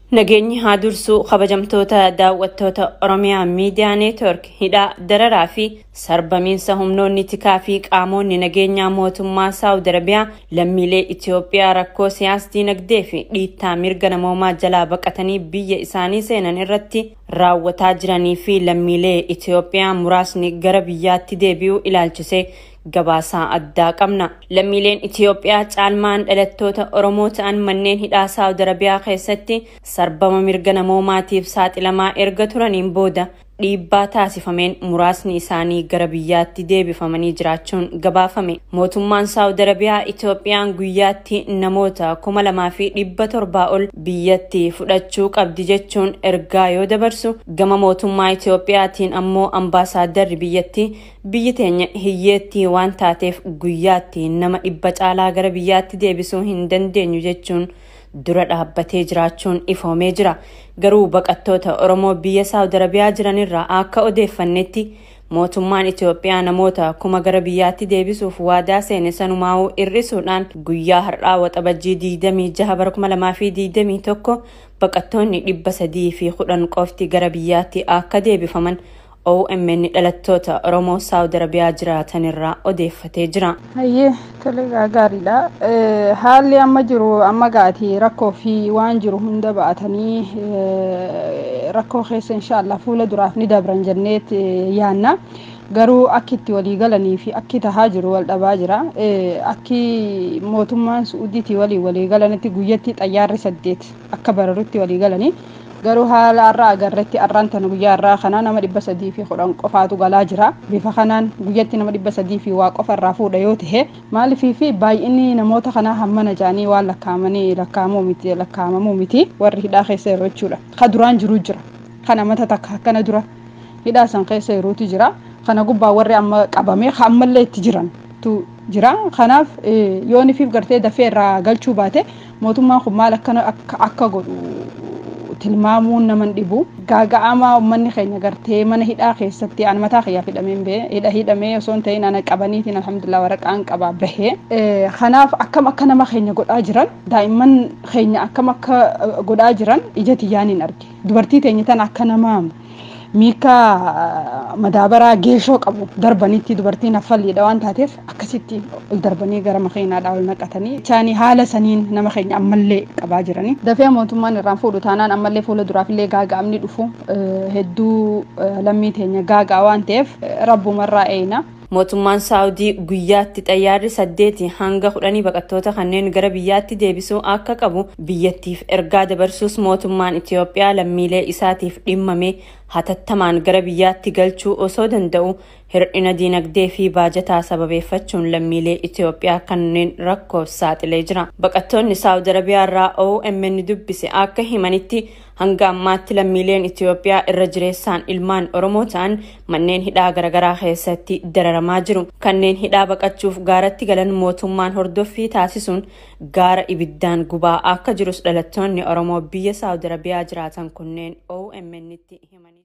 Nageenyi haa dursuu kabajamtoota daawwattoota Oromiyaa Miidiyaa Neetwork hidhaa dararaa fi sarbamiinsa humnoonni tikaa fi qaamonni nageenyaa mootummaa Saawud Arabiyaa lammiilee Itoophiyaa rakkoo siyaas dinagdee fi dhiittaa mirga namoomaa jalaa baqatanii biyya isaanii seenan irratti raawwataa jiranii fi lammiilee Itoophiyaa muraasni gara biyyaatti deebi'uu ilaalchisee gabaasaa addaa qabna. Lammiileen Itoophiyaa caalmaan dhalattoota Oromoo ta'an manneen hidhaa Saawud Arabiyaa keessatti sarbama mirga namoomaatiif saaxilamaa erga turaniin booda dhiibbaa taasifameen muraasni isaanii gara biyyaatti deebifamanii jiraachuun gabaafame. Mootummaan Saawud Arabiyaa Itoophiyaan guyyaatti namoota kuma lamaa fi dhibba torbaa ol biyyatti fudhachuu qabdi jechuun ergaa yoo dabarsu gama mootummaa Itoophiyaatiin ammoo ambaasaaddarri biyyatti biyyi teenya hiyyeettii waan taateef guyyaatti nama dhibba caalaa gara biyyaatti deebisuu hin dandeenyu jechuun dura dhaabbatee jiraachuun ifoomee jira. Garuu baqattoota Oromoo biyya Saawud Arabiyaa jiranirraa akka odeeffannetti mootummaan Itoophiyaa namoota kuma gara biyyaatti deebisuuf waadaa seene sanumaa'uu irrisuudhaan guyyaa har'aa waxabajjii 26 bara 2021 baqattoonni dhibba sadii fi kudhan qofti gara biyyaatti akka deebifaman OMN dhalattoota Oromoo Saawud Arabiyaa jiraatanirraa odeeffatee jira. Hayyee tole gaariidha. Haalli amma jiru amma gaati rakkoo fi waan jiru hunda ba'atanii rakkoo keessa inshaallah fuula duraaf ni dabran jenneet yaanna. Garuu akki itti walii galanii fi akki tahaa jiru wal dhabaa jira. Akki mootummaan Suudiitii walii walii galanitti guyyatti xayyaarri saddeet akka bararutti walii galanii. garuu haala har'a agarretti har'aan tana guyyaa har'aa kana nama dhibba sadii fi kudhan qofaatu galaa jira bifa kanaan guyyatti nama dhibba sadii fi waa qofa irraa fuudha yoo ta'e maaliifii fi baay'inni namoota kanaa hammana jedhanii waan lakkaa'amanii lakkaa'amuu miti lakkaa'amamuu miti warri hidhaa keessa yeroo jechuudha ka duraan jiru jira kana mata takka akkana dura hidhaa san keessa yerootu jira kana gubbaa warri amma qabame ammallee itti jiran tu jira kanaaf yoonifiif gartee dafee irraa galchuu baate mootummaan kun maal akkana akka godhu tilmaamuun naman dhibu gaaga'amaa uummanni keenya gartee mana hidhaa keessatti an mataa kiyyaaf hidhameen bee hidha hidhamee osoo hin ta'in ana qabaniitiin alhamdulillah waraqaan qabaa bahee kanaaf akkam akka nama keenya godhaa jiran daa'imman keenya akkam akka godhaa jiran ija tiyyaaniin arge dubartii teenya tan akka nama miika madaabaraa geeshoo qabu darbanitti dubartiin affalliidha waan taateef akkasitti ol darbanii gara makiinaadhaa ol naqatanii isaanii haala saniin nama keenya ammallee qabaa jiranii dafee mootummaan irraan fuudhu taanaan ammallee fuula duraafillee gaaga'amni dhufu hedduu lammii teenya gaaga'a waan ta'eef rabbumarraa eeyna. mootummaan saawudii guyyaatti xayyaarri saddeeti hanga kudhanii baqattoota kanneen gara biyyaatti deebisuu akka qabu biyyattiif ergaa dabarsuus mootummaan itiyoophiyaa lammiilee isaatiif dhimmame hatattamaan gara biyyaatti galchuu osoo danda'u hir'ina diinagdee fi baajataa sababeeffachuun lammiilee itiyoophiyaa kanneen rakkoof saaxilee jira baqattoonni saawud arabiyaa irraa OMN dubbise akka himanitti hanga ammaatti lammiileen itiyoophiyaa irra jireessaan ilmaan oromoo ta'an manneen hidhaa garaagaraa keessatti dararamaa jiru kanneen hidhaa baqachuuf gaaratti galan mootummaan hordoffii taasisuun gaara ibiddaan gubaa akka jirus dhalattoonni oromoo biyya saawud arabiyaa jiraatan kunneen OMN tti himanii